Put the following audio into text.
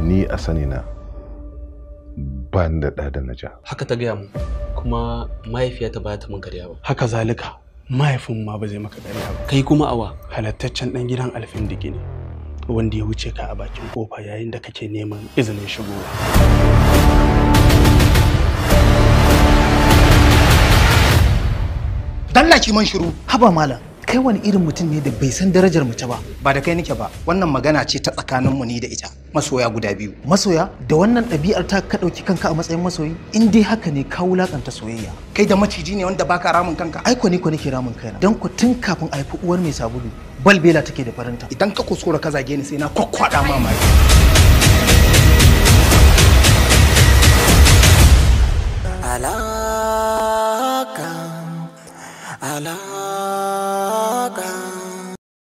ni a sani na ba ni da ɗa da na ja haka ta gaya mu kuma mahaifiyata ba ta mun karya ba haka zalika mahaifin ma ba zai maka ƙarya ba kai kuma awa halattaccen ɗan gidan alfin digi ne wanda ya wuce ka a bakin kofa yayin da kake neman izinin shigowa dalla ki man shiru haba malam kai wani irin mutum ne da bai san darajar mace ba ba da kai nake ba wannan magana ce ta tsakaninmu ni da ita masoya guda biyu masoya da wannan ɗabi'ar ta ka ɗauki kanka a matsayin masoyi in dai haka ne ka wulakanta soyayya kai da maciji ne wanda baka ramin kanka ai ko ni ko nake ramin kaina dan ku tun kafin a haifi uwar mai sabulu balbela take da farinta idan ka kuskura ka zage ni sai na kwakwada mamaki